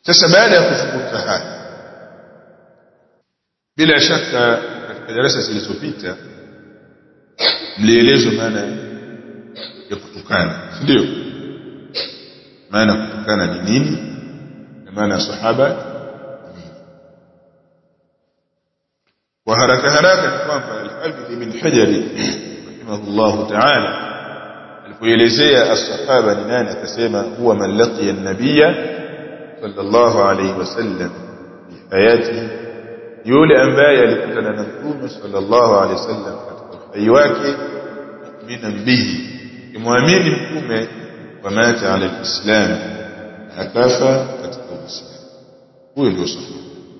sasa baada ya kuzungumza haya bila shaka katika darasa zilizopita mlielezwa maana ya kutukana si ndio maana ya kutukana ni nini na maana ya sahaba ni nini kwa haraka haraka ni kwamba al-Hafidh ibn Hajar rahimahullah ta'ala alipoelezea as-sahaba ni nani akasema huwa man laqiya an-nabiyya sallallahu alayhi wasallam fi hayatihi yule ambaye alikutana na mtume sallallahu alayhi wasallam katika uhai wake mu'minan bihi kimwamini mtume wa mata ala al-islam akafa katika uislamu huyo ndio sahaba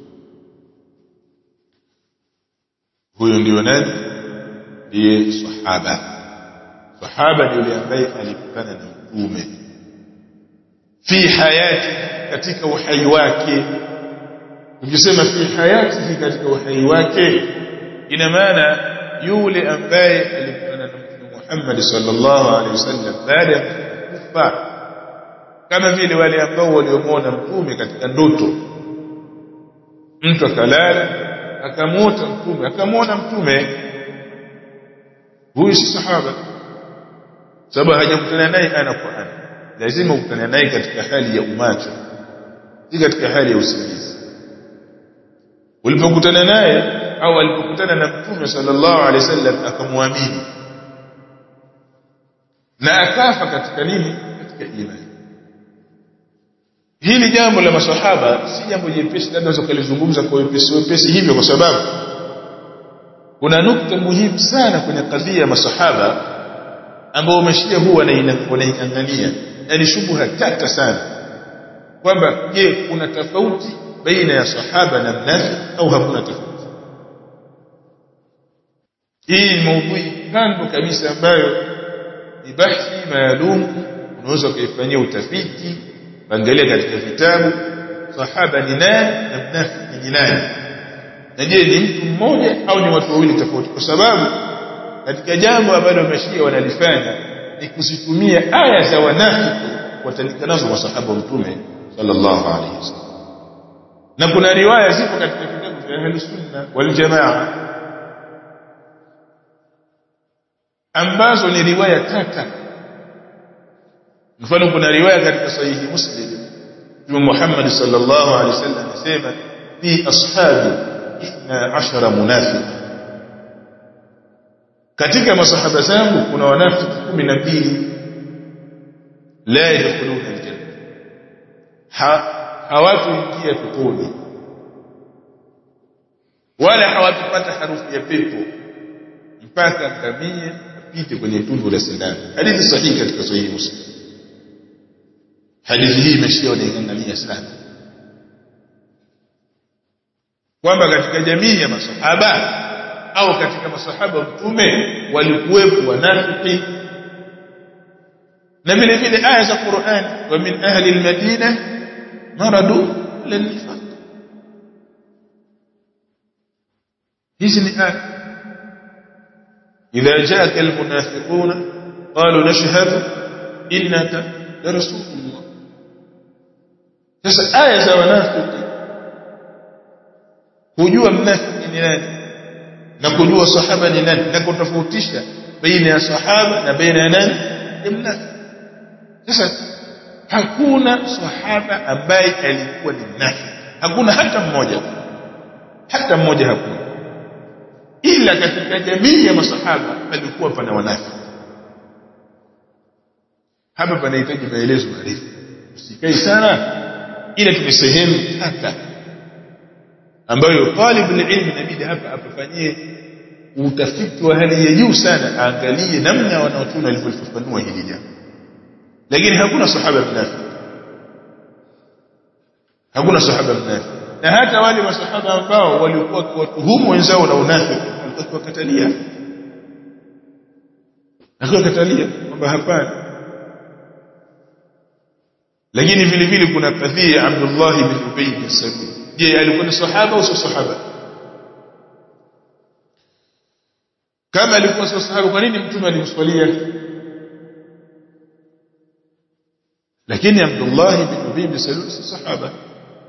huyo ndio nani ndiye sahaba sahaba ni yule ambaye alikutana na mtume fi hayati katika uhai wake ukisema fi hayati katika uhai wake ina maana yule ambaye alikutana na mtume Muhammad sallallahu alaihi wasallam baada ya kufa kama vile wale ambao waliomwona mtume katika ndoto mtu akalala akamwota mtume akamwona mtume huyu si sahaba sababu hajakutana naye ana kwa ana lazima ukutane naye katika hali ya umacho si katika hali ya usingizi ulipokutana naye au alipokutana na mtume sallallahu alaihi wasallam akamwamini na akafa katika nini katika imani hili jambo la maswahaba si jambo jepesi labda unaweza kulizungumza kwa wepesi wepesi hivyo kwa sababu kuna nukta muhimu sana kwenye kadhia ya maswahaba ambao mashia huwa wanaingangania na ni shubuha tata sana kwamba je kuna tofauti baina ya sahaba na mnafiki au hakuna tofauti hii ni maudhui kando kabisa ambayo ni bahthi maalum unaweza ukaifanyia utafiti angalia katika vitabu sahaba ni nani na mnafiki ni nani na je ni mtu mmoja au ni watu wawili tofauti kwa sababu katika jambo ambalo mashia wanalifanya ni kuzitumia aya za wanafiki watandika nazo masahaba wa mtume sallallahu alaihi wasallam na kuna riwaya zipo katika vitabu vya ahlus sunna wal jamaa ambazo ni riwaya tata mfano kuna riwaya katika sahihi muslim Mtume Muhammad sallallahu alaihi wasallam anasema fi ashabi 12 munafiq katika masahaba zangu kuna wanafiki 12 la yadkhuluna aljanna hawatuingia peponi wala hawatupata harufu ya pepo mpaka ngamia apite kwenye tundu la sindano hadithi sahihi katika sahihi muslim hadithi hii imeshia wanaingangania sana kwamba katika jamii ya masahaba au katika masahaba mtume walikuwepo wanafiki na vile vile aya za Qur'an wa min ahli al-Madina maradu lin-nifaq hizi ni aya idha jaaka al-munafiquna qalu nashhadu innaka la rasulullah sasa aya za wanafiki kujua mnafiki ni nani na kujua sahaba ni nani na kutofautisha baina ya sahaba na baina ya nani ni mnafiki sasa hakuna sahaba ambaye alikuwa ni mnafiki hakuna hata mmoja hata mmoja hakuna ila katika jamii ya masahaba palikuwa pana wanafiki hapa panahitaji maelezo marefu usikai sana ila tume sehemu tata ambayo talib ilmu inabidi hapa apafanyie utafiti wa hali ya juu sana aangalie namna wanaotuna walivyofafanua hili jambo lakini hakuna sahaba mnafiki hakuna sahaba mnafiki na hata wale masahaba ambao walikuwa wakiwatuhumu wenzao na unafiki walikuwa kiwakatalia akiwakatalia kwamba hapana lakini vile vile kuna kadhia ya Abdullah ibn Ubay bin Salul je alikuwa ni sahaba au sio sahaba kama alikuwa sio sahaba kwa nini mtume alimswalia lakini Abdullah ibn Ubay bin Salul si sahaba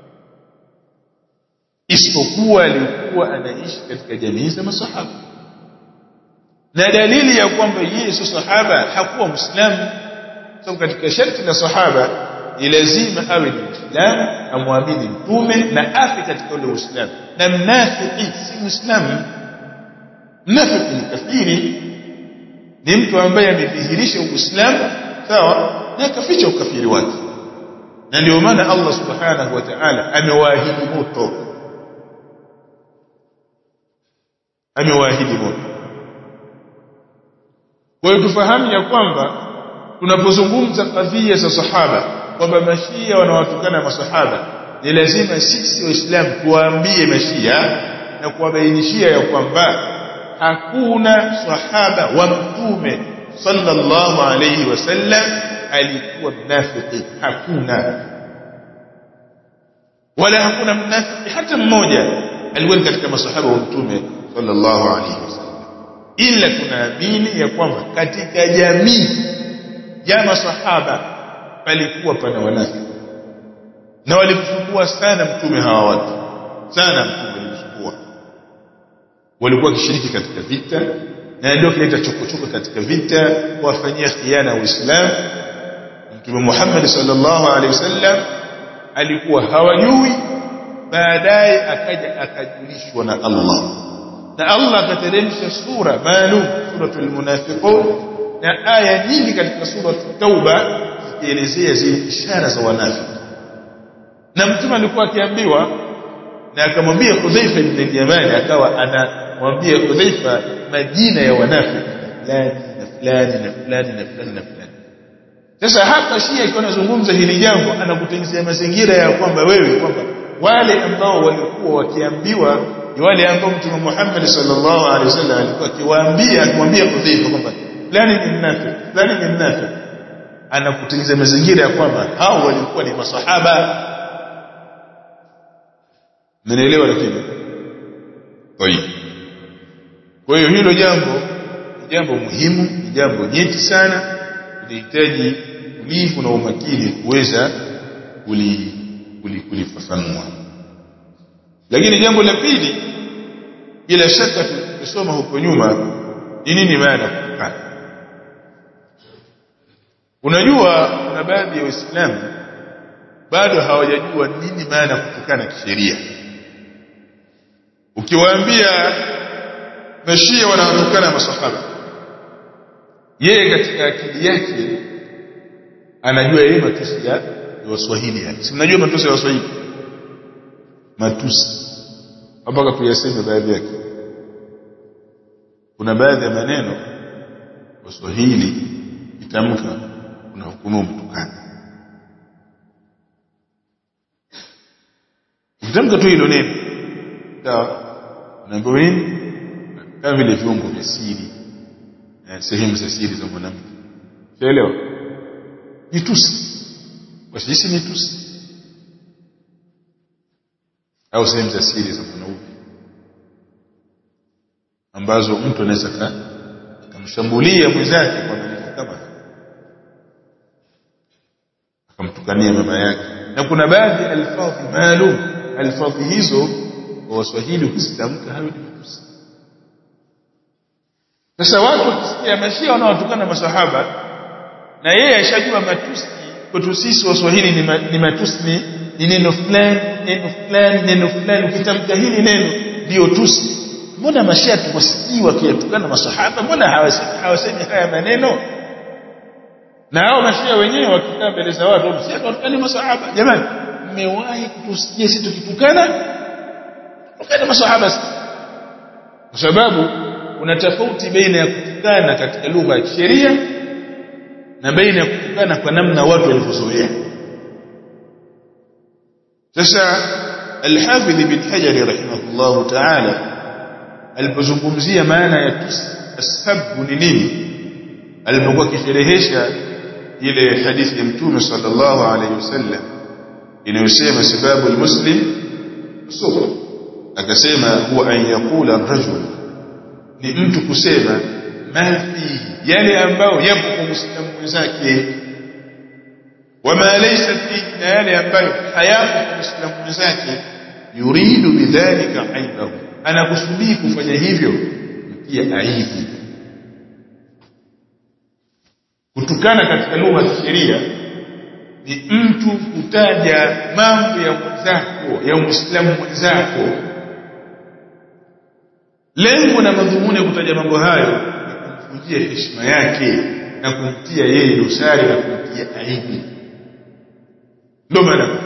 isipokuwa alikuwa anaishi katika jamii za masahaba na dalili ya kwamba yeye sio sahaba hakuwa muislamu sababu katika sharti la sahaba ni lazima awe ni muislamu amwamini mtume na afe katika ule uislamu na mnafiki si muislamu mnafiki ni kafiri ni mtu ambaye amedhihirisha uislamu sawa na akaficha ukafiri wake na ndio maana Allah subhanahu wa ta'ala amewaahidi moto amewaahidi moto kwa hiyo tufahamu ya kwamba tunapozungumza kadhia za sahaba kwamba mashia wanawatukana masahaba ni lazima sisi waislamu tuwaambie mashia na kuwabainishia ya kwamba hakuna sahaba wa mtume sallallahu alayhi wasallam alikuwa mnafiki hakuna wala hakuna mnafiki hata mmoja alikuwa katika masahaba wa mtume sallallahu alayhi wasallam ila tunaamini ya kwamba katika jamii ya masahaba palikuwa pana wanafiki na walimsumbua sana mtume hawa watu sana mtume walimsumbua walikuwa wakishiriki katika vita na ndio kileta chokochoko katika vita kuwafanyia khiana uislamu mtume Muhammad sallallahu alaihi wasallam alikuwa hawajui baadaye akaja akajulishwa na Allah na Allah akateremsha sura maalum suratul munafiqun na aya nyingi katika sura tauba zikielezea zile ishara za wanafiki na mtume alikuwa akiambiwa na akamwambia Hudhaifa ibn al-Yamani akawa anamwambia Hudhaifa majina ya wanafiki fulani na fulani na fulani na fulani na fulani sasa hapa Shia ikiwa anazungumza hili jambo anakutengenezea mazingira ya kwamba wewe kwamba wale ambao walikuwa wakiambiwa ni wale ambao Mtume Muhammad sallallahu alaihi wasallam alikuwa akiwaambia akimwambia Hudhaifa kwamba fulani ni mnafiki fulani ni mnafiki anakutengenezea mazingira ya kwamba hao walikuwa ni masahaba Mnaelewa lakini Tayeb Kwa hiyo hilo jambo ni jambo muhimu, ni jambo nyeti sana, linahitaji ulivu na umakini kuweza kulifafanua. Lakini jambo la pili, bila shaka tumesoma huko nyuma, ni nini maana kutukana? Unajua, kuna baadhi ya Waislamu bado hawajajua nini maana kutukana kisheria. Ukiwaambia mashia wanawatukana masahaba yeye katika akili yake anajua yeye matusi ya waswahili yani si mnajua matusi ya waswahili matusi mpaka tuyaseme baadhi yake kuna baadhi ya maneno waswahili itamka unahukumu mtukana ukitamka tu hilo neno sawa unaambiwa nini kama vile viungo vya siri sehemu za siri za mwanamke unaelewa ni tusi kwa sisi ni tusi au sehemu za siri za mwanaume ambazo mtu anaweza akamshambulia mwenzake kwa maneno kama akamtukania mama yake na kuna baadhi ya alfadhi maalum alfadhi hizo kwa waswahili ukizitamka hayo ni matusi sasa watu wakisikia mashia wanaotukana masahaba na yeye ashajua matusi kwetu sisi waswahili ni, ma, ni matusi ni, ni neno fulani neno fulani neno fulani ukitamka hili neno ndio tusi mbona mashia tuwasikii wakiyatukana masahaba mbona hawasemi, hawasemi haya maneno na hao mashia wenyewe wakikaa mbele za watu mshia tuwatukane masahaba jamani mmewahi kutusikia sisi tukitukana tukana masahaba kwa sababu kuna tofauti baina ya kutukana katika lugha ya kisheria na baina ya kutukana kwa namna watu walivyozoea sasa al-Hafidh ibn Hajar rahimahullah ta'ala alipozungumzia maana ya ashabu ni nini alipokuwa kisherehesha ile hadithi ya mtume sallallahu alayhi wasallam inayosema sababu almuslim sufa akasema huwa an yaqula ar-rajul ni mtu kusema ma fi yale ambayo yapo kwa muislamu mwenzake wama laysa fi na yale ambayo hayapo kwa muislamu mwenzake yuridu bidhalika aibahu anakusudii kufanya hivyo pia aibu kutukana katika lugha ya sheria ni mtu kutaja mambo ya mwenzako ya muislamu mwenzako lengo na madhumuni ya kutaja mambo hayo ni kumvunjia heshima yake na kumtia yeye dosari na kumtia aibu ndio maana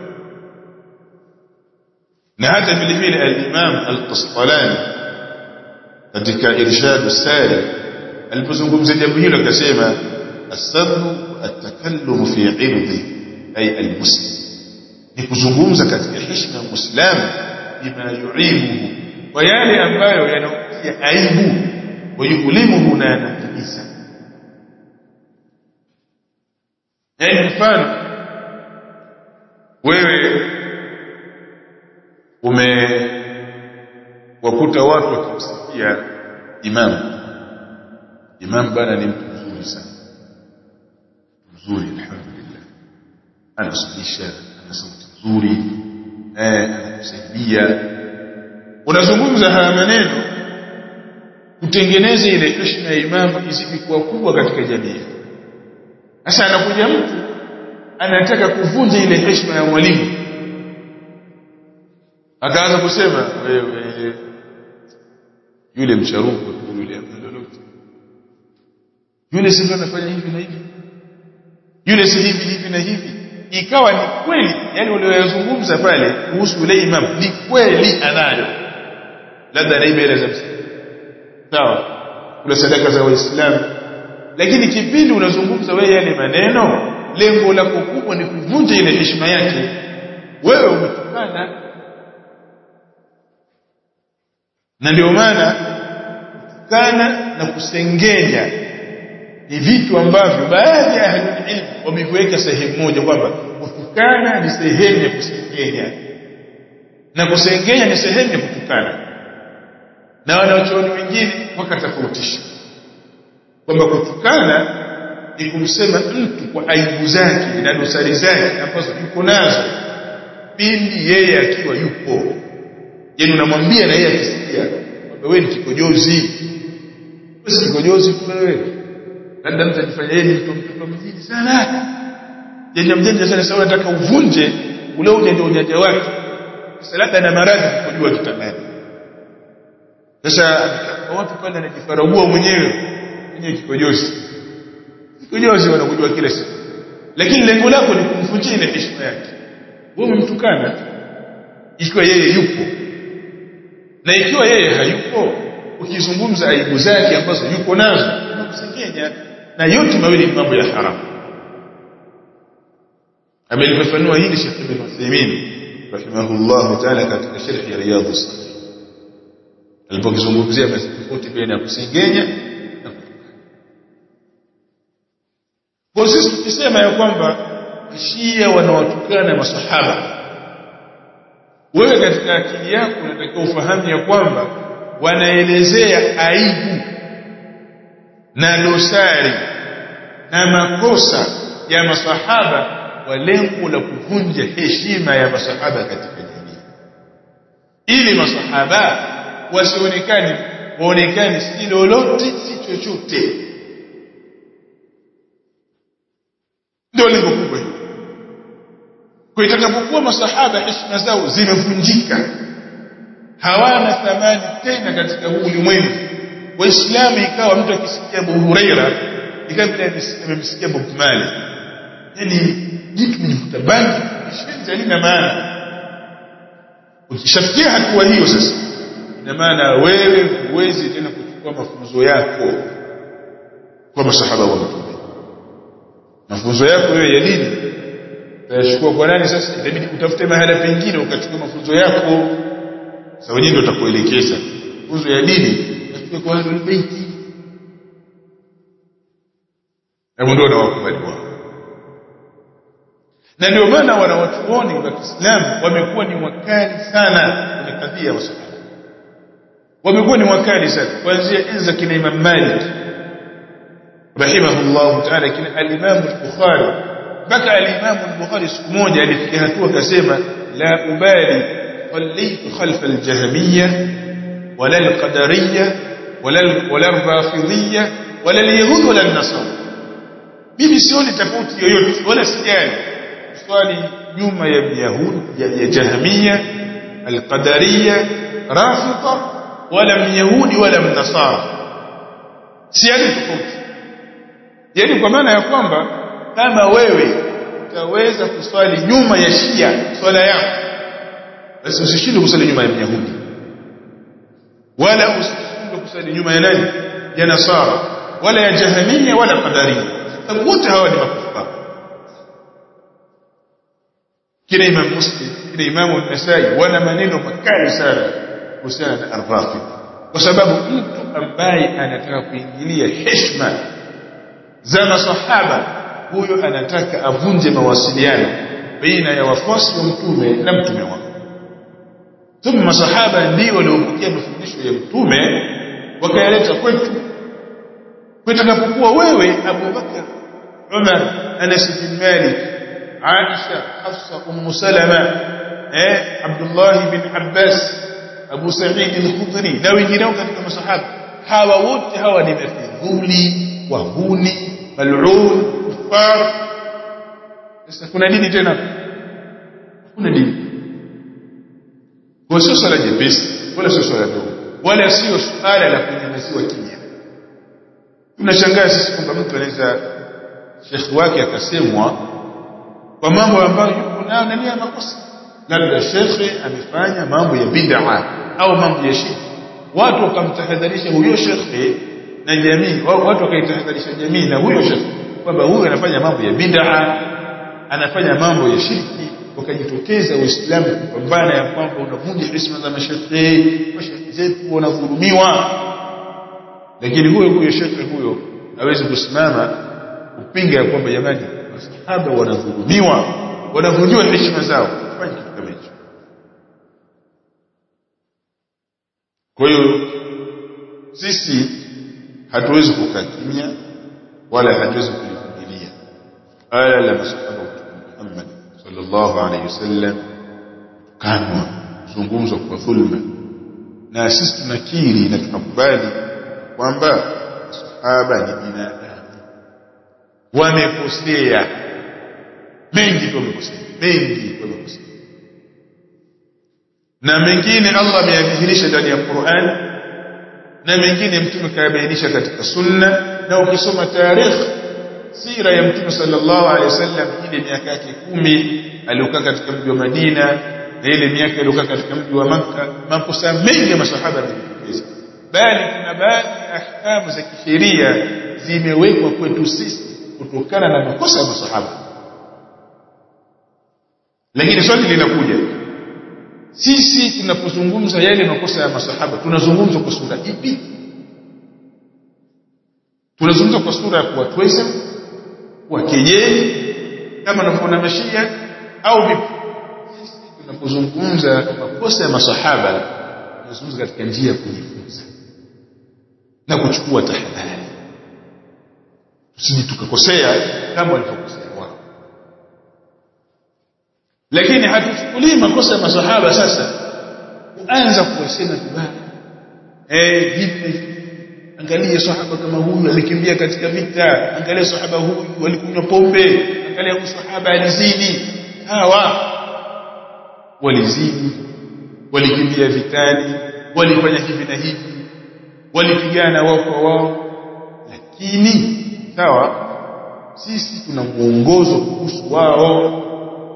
na hata vile vile al-Imam al-Qasqalani katika Irshad as-Sari alipozungumzia jambo hilo akasema as-sabru at-takallum fi 'irdi ay al-muslim ni kuzungumza katika heshima ya muislamu bima yu'ibuhu kwa yale ambayo yanamtia aibu wayulimuhu na yanamtisa yaani mfano wewe ume wakuta watu wakimsikia imam imam bana ni mtu mzuri sana mzuri alhamdulillah anasalisha ana sauti nzuri eh anakusaidia unazungumza haya maneno kutengeneza ile heshima ya imam izidi kuwa kubwa katika jamii sasa anakuja mtu anataka kuvunja ile heshima ya mwalimu akaanza kusema wewe yule mcharuko tu yule lolote yule si ndio anafanya hivi na hivi yule si hivi hivi na hivi ikawa ni kweli yani uliyozungumza pale kuhusu yule imam ni kweli anayo labda anaiba ile za sawa kuna sadaka za waislamu lakini kipindi unazungumza wewe yale maneno lengo lako kubwa ni kuvunja ile heshima yake wewe umetukana na ndio maana kutukana na kusengenya ni vitu ambavyo baadhi ya ahlul ilm wameviweka sehemu moja kwamba kutukana ni sehemu ya kusengenya na kusengenya ni sehemu ya kutukana na wanaochuoni wengine wakatofautisha kwamba kutukana ni kumsema mtu kwa aibu zake na dosari zake ambazo yuko nazo pindi yeye akiwa yupo yani unamwambia na yeye akisikia kwamba wewe ni kikojozi wewe si kikojozi tu wewe labda mtu ajifanya yeye ni mtu mtoto mjini sana janja mjanja sana sasa unataka uvunje ule ujanja ujanja wake sasa labda na maradhi kujua kitandani sasa watu pale anajifaragua mwenyewe mwenyewe kikojozi kikojozi wanakujua kila siku lakini lengo lako ni kumvunjia ile heshima yake wewe umemtukana ikiwa yeye yupo na ikiwa yeye hayupo ukizungumza aibu zake ambazo yuko nazo unakusengenya na yote mawili ni mambo ya haramu amelifafanua hili Sheikh Ibn Uthaymeen rahimahullah ta'ala katika sharh ya Riyadhus Salihin alipokizungumzia tofauti baina ya kusengenya na kutukana kwa sisi tukisema ya kwamba Shia wanawatukana masahaba wewe katika akili yako unatakiwa ufahamu ya kwamba wanaelezea aibu na dosari na makosa ya masahaba kwa lengo la kuvunja heshima ya masahaba katika jamii ili masahaba wasionekane waonekane si lolote si chochote ndio lengo kubwa hilo kwa itakapokuwa masahaba heshima zao zimevunjika hawana thamani tena katika huu ulimwengu waislamu ikawa mtu akisikia Abu Huraira ikawa vile amemsikia Bob Marley yani jitu mjivuta bangi shenzi halina maana ukishafikia hatua hiyo sasa ina maana wewe huwezi tena kuchukua mafunzo yako kwa masahaba wa mtume mafunzo yako wewe ya dini utayachukua kwa nani sasa itabidi utafute mahala pengine ukachukua mafunzo yako sasa wenyewe ndio utakuelekeza mafunzo ya dini uchukue kwa ahlul baiti na ndio na wakubali wao na ndio maana wanawachuoni wa Kiislamu wamekuwa ni wakali sana kwenye kadhia ya masahaba wamekuwa ni wakali sana kuanzia enzi za kina Imam Malik rahimahullah ta'ala kina al-Imam al-Bukhari mpaka al-Imam al-Bukhari siku moja alifikia hatua akasema la ubali صليت خلف الجهمية ولا القدرية ولا ولا الرافضية ولا اليهود ولا النصارى mimi sioni tofauti yoyote wala sijali swali nyuma ya yahudi ya, ya jahamia alqadariya rafida wala myahudi wala mnasara siani tofauti yani kwa maana ya kwamba kama wewe utaweza kuswali nyuma ya shia swala yako basi usishinde kuswali nyuma ya myahudi wala usishinde kuswali nyuma ya nani ya nasara wala ya jahamia wala qadaria sababu wote hawa ni makufara kila imam muslim kila imamu an-nasai wana maneno makali sana kuhusiana na ar-rafid kwa sababu mtu ambaye anataka kuingilia heshima za masahaba huyo anataka avunje mawasiliano baina ya wafuasi wa mtume na mtume wake thumma masahaba ndio waliopokea mafundisho ya mtume wakayaleta kwetu kutakapokuwa wewe Abu Bakar Umar Anas bin Malik Aisha Hafsa Umm Salama eh Abdullah bin Abbas Abu Sa'id al-Khudri na wengineo katika masahaba hawa wote hawa ni mafidhuli wahuni mal'un kufar sasa kuna dini tena kuna dini kwa sio swala jepesi wala sio swala dogo wala sio swala la kunyamaziwa kimya tunashangaa sisi kwamba mtu anaweza shekhi wake akasemwa kwa mambo ambayo yuko nayo ndani ya makosa labda shekhi amefanya mambo ya bid'a au mambo ya shirki watu wakamtahadharisha huyo shekhi na jamii watu wakaitahadharisha jamii na huyo shekhi kwamba huyo anafanya mambo ya bid'a anafanya mambo ya shirki wakajitokeza waislamu kupambana ya kwamba unavunja heshima za mashekhi mashekhi zetu wanadhulumiwa lakini huyo huyo shekhe huyo hawezi kusimama kupinga ya kwamba jamani masahaba wanadhulumiwa wanavunjiwa heshima zao fanye kitu kama hicho kwa hiyo sisi hatuwezi kukaa kimya wala hatuwezi kulivumilia aya la masahaba wa Muhammad sallallahu alaihi wasallam kanwa zungumzwa kwa dhulma na sisi tunakiri na tunakubali kwamba sahaba ni binadamu wamekosea mengi tu wamekosea mengi wamekosea na mengine Allah ameyadhihirisha ndani ya Qur'an na mengine mtume kayabainisha katika sunna na ukisoma tarikh sira ya mtume sallallahu alaihi wasallam ile miaka yake kumi aliokaa katika mji wa Madina na ile miaka aliokaa katika mji wa Makka makosa mengi ya masahaba yamejitokeza bali kuna baadhi ya ahkamu za kisheria zimewekwa kwetu sisi kutokana na makosa ya masahaba lakini swali linakuja sisi tunapozungumza yale makosa ya masahaba tunazungumza kwa sura ipi tunazungumza kwa sura ya kuwatweza kuwakejeli kama anavyoona mashia au vipi sisi tunapozungumza makosa ya masahaba tunazungumza katika njia ya kujifunza na kuchukua tahadhari tusije tukakosea kama walivyokosea wao lakini hatuchukulii makosa ya masahaba sasa kuanza kuwasema vibaya eh hivi angalia sahaba kama huyu alikimbia katika vita angalia sahaba huyu walikunywa pombe angalia huyu sahaba alizini hawa walizini walikimbia vitani walifanya hivi na hivi walipigana wao kwa wao lakini sawa sisi tuna mwongozo kuhusu wao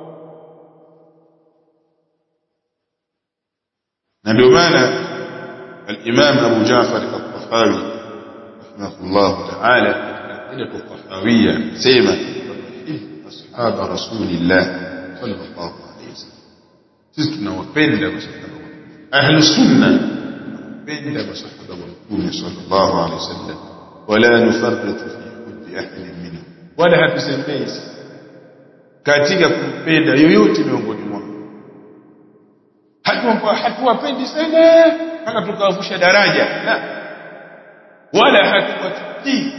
na ndio maana al-Imam Abu Ja'far al-Tahawi rahimahullah ta'ala katika al-Tahawiyya sema ashab rasulillah sallallahu alayhi wasallam sisi tunawapenda masahaba ahlu sunna tunapenda masahaba wa mtume sallallahu alayhi wasallam wala nufarritu fi hubbi ahadin minhum wala hatusembezi katika kumpenda yoyote miongoni mwao hatuwapendi sana mpaka tukawavusha daraja la wala hatuwatukii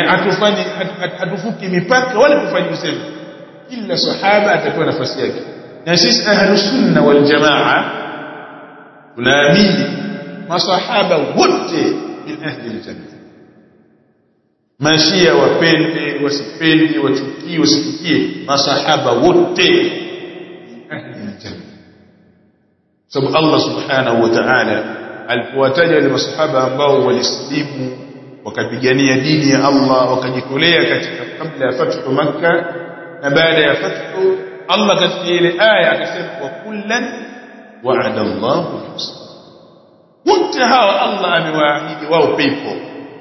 hatufanyi hatufuki mipaka wala tufanyi usemi kila sahaba atapewa nafasi yake na sisi ahlus sunna wal jamaa tunaamini masahaba wote min ahli aljanna mashia wapende wasipende wachukie wasichukie masahaba wote min ahli aljanna sababu Allah subhanahu wa ta'ala alipowataja wale masahaba ambao walisilimu wakapigania dini ya Allah wakajitolea katika kabla ya fathu Makkah na baada ya fathu Allah katika ile aya akasema wa kullan wa'ada Allahu husna wote hawa Allah amewaahidi wao pepo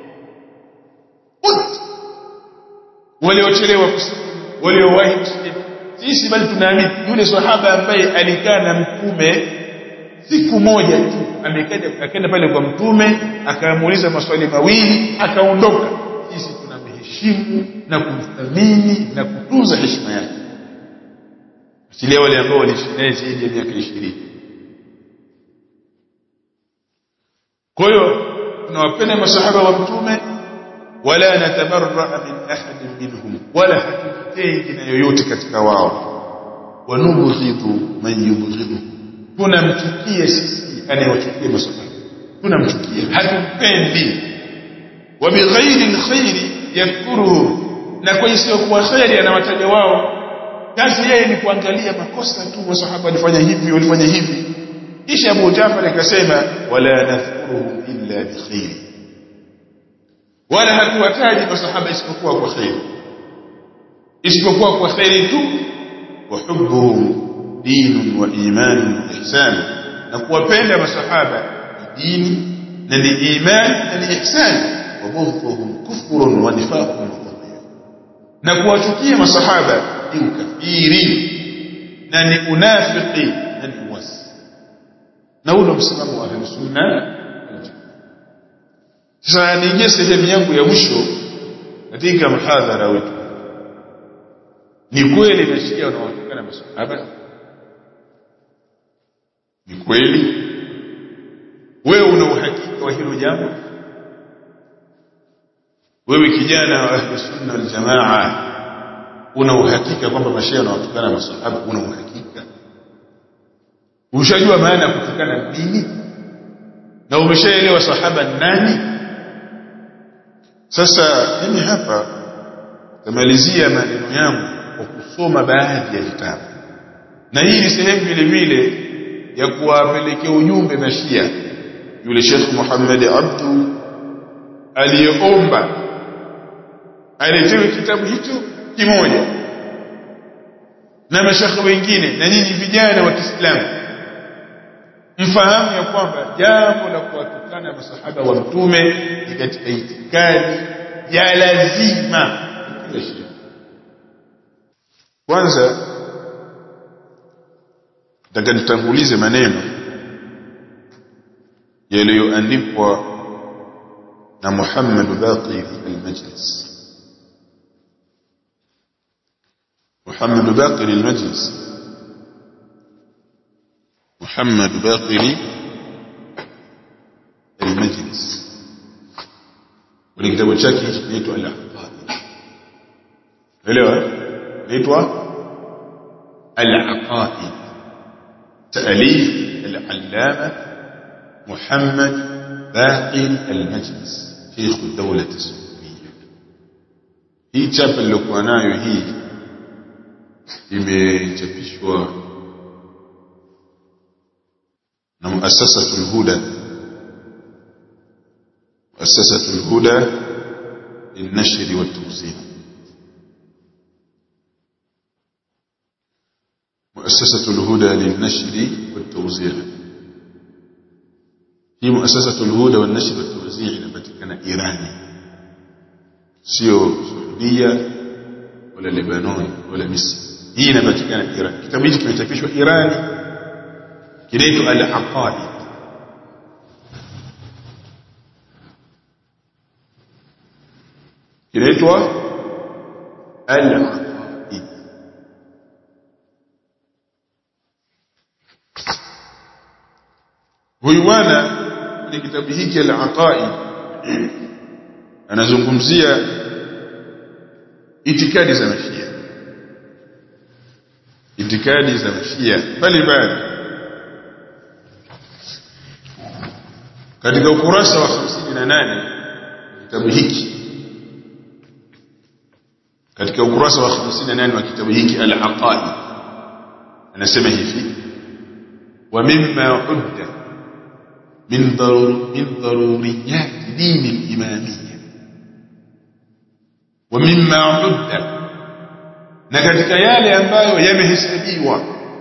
wote waliochelewa kusilimu waliowahi kusilimu sisi bali tunaamini yule sahaba ambaye alikaa na mtume siku moja tu amekaja akaenda pale kwa mtume akamuuliza maswali mawili akaondoka sisi tunamheshimu na kumthamini na kutunza heshima yake asilia wale ambao waliishi naye zaidi ya miaka 20 kwa hiyo tunawapenda masahaba wa mtume wala natabarra min ahadin minhum wala hatujitengi na yoyote katika wao wanubghidhu man yubghidhu tunamchukia sisi anayewachukia masahaba tunamchukia hatumpendi wa bighairi alkhairi yakfuruhu na kwa isiyokuwa khairi anawataja wao kazi yeye ni kuangalia makosa tu masahaba walifanya hivi walifanya hivi kisha Abu Jafar akasema wala nadhkuruhum illa bikhairi wala hatuwataji masahaba isipokuwa kwa khairi isipokuwa kwa khairi tu wa hubbuhum dinun wa imanun wa ihsan na kuwapenda masahaba ni dini na ni iman na ni ihsan wa bughdhuhum kufrun wa nifaqun wa dhulm na kuwachukia masahaba ni ukafiri na ni unafiki na ni uasi na huo msimamo wa ahlus sunna sasa niingie sehemu yangu ya mwisho katika mhadhara wetu ni kweli mashia wanaotokana masahaba ni kweli wewe una uhakika wa hilo jambo wewe kijana wa ahlus sunna wal jamaa una uhakika kwamba mashia wanaotokana masahaba una uhakika ushajua maana ya kutukana nini na umeshaelewa sahaba nani sasa mimi hapa tamalizia maneno yangu kwa kusoma baadhi ya vitabu na hii ni sehemu vile vile ya kuwapelekea ujumbe na Shia yule Sheikh Muhammad Abdu aliyeomba aletewe kitabu hicho kimoja na mashekhe wengine na nyinyi vijana wa Kiislamu mfahamu ya kwamba jambo la kuwatukana masahaba wa mtume ni katika itikadi ya lazima kila Shia kwanza nataka nitangulize maneno yaliyoandikwa na Muhammad Baqir al-Majlis Muhammad Baqir al-Majlis Muhammad Baqir al-Majlis wale kitabu chake kinaitwa al-Aqaid elewa inaitwa al-Aqaid تأليف العلامة محمد باقر المجلس شيخ الدولة السعودية hii chapa nilokuwa nayo hii imechapishwa na muasasatu lhuda muasasatu lhuda lilnashri waltawzia مؤسسة الهدى للنشر والتوزيع هي مؤسسة الهدى والنشر والتوزيع inapatikana Irani sio Saudia wala Lebanon wala Misri hii inapatikana Iran kitabu hiki kimechapishwa Irani kinaitwa al-Aqaid kinaitwa al-Aqaid huyu bwana kwenye kitabu hiki al-Aqaid anazungumzia itikadi za mashia itikadi za mashia mbalimbali katika ukurasa wa 58 kitabu hiki katika ukurasa wa 58 wa kitabu hiki al-aqaid anasema hivi wa mimma udda min darur min daruriyat din al-imamiyya wa mimma udda na katika yale ambayo yamehesabiwa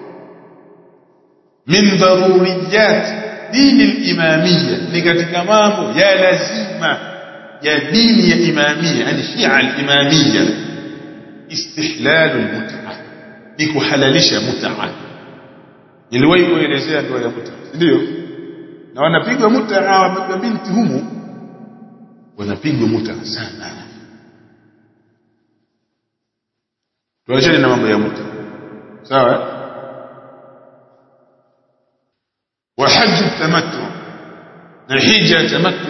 min daruriyat dini al-imamiyya ni katika mambo ya lazima ya dini ya imamiyya yani shia al-imamiyya istihlal al-mut'a ni kuhalalisha mut'a niliwahi kuelezea ndoa ya mut'a ndio na wanapigwa mut'a wa binti humu wanapigwa mut'a sana tuachane na mambo ya mut'a sawa wa hajj tamattu na hija tamattu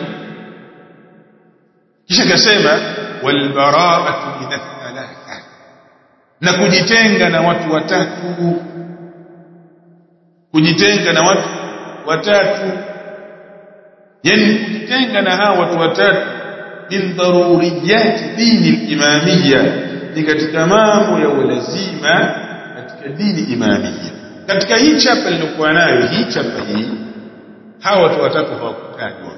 kisha kasema wal bara'atu min thalatha na kujitenga na watu watatu kujitenga na watu watatu yani kujitenga na hawa watu watatu min daruriyat dini al-imamiyya ni katika mambo ya ulazima katika dini imamiyya katika hii chapa nilikuwa nayo hii chapa hii hawa watu watatu hawakutajwa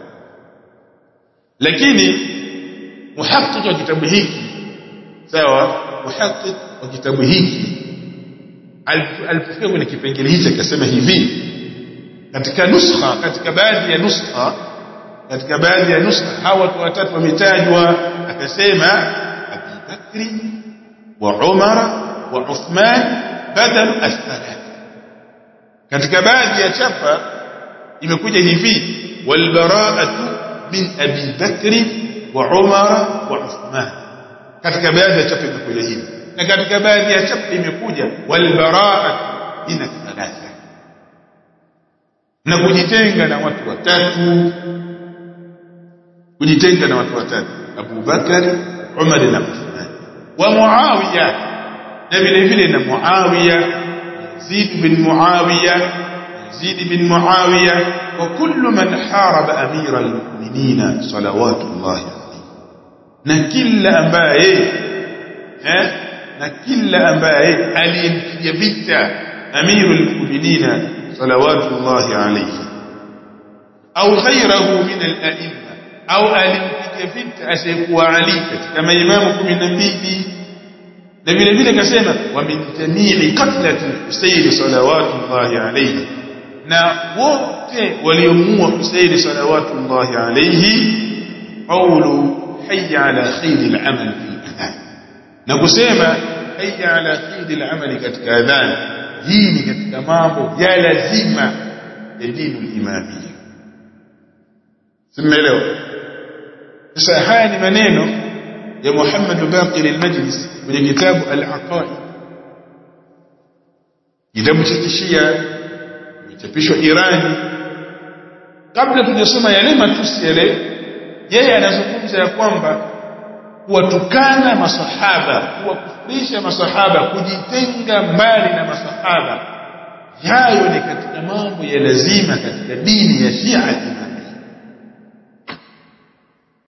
lakini muhaqiq wa kitabu hiki sawa muhaqiq wa kitabu hiki alipofika kwenye kipengele hichi akasema hivi katika nuskha katika baadhi ya nuskha katika baadhi ya nuskha hawa watu watatu wametajwa akasema Abi Bakri wa Umar wa Uthman badal athalath katika baadhi ya chapa imekuja hivi wal bara'atu min Abi Bakri wa Umar wa Uthman katika baadhi ya chapa imekuja hivi na katika baadhi ya chapa imekuja wal bara'atu min thalatha na kujitenga na watu watatu kujitenga na watu watatu Abu Bakari Umar na Uthman wa Muawiya na vile vile na Muawiya Yazid bin Muawiya Yazid bin Muawiya wa kullu man haraba amira almu'minin salawatullah alayhi na kila ambaye eh na kila ambaye aliyempiga vita amirul mu'minin salawatullah alayhi au ghayrahu min al-a'imma au alimpiga vita asiyekuwa Ali katika maimamu 12 na vile vile akasema wa min jami'i qatlati Husayn salawatullahi alayhi na wote waliomuua Husayn salawatullahi alayhi qawlu hayya ala khayr al-amal fi adhan na kusema hayya ala khayr al-amal katika adhan hii ni katika mambo ya lazima ya dini imamia simeelewa sasa haya ni maneno ya Muhammad Baqir al-Majlis kwenye kitabu al-Aqaid kitabu cha Kishia kimechapishwa Irani kabla tujasoma yale matusi yale yeye anazungumza ya kwamba kuwatukana masahaba kuwakufurisha masahaba kujitenga mbali na masahaba hayo ni katika mambo ya lazima katika dini ya Shia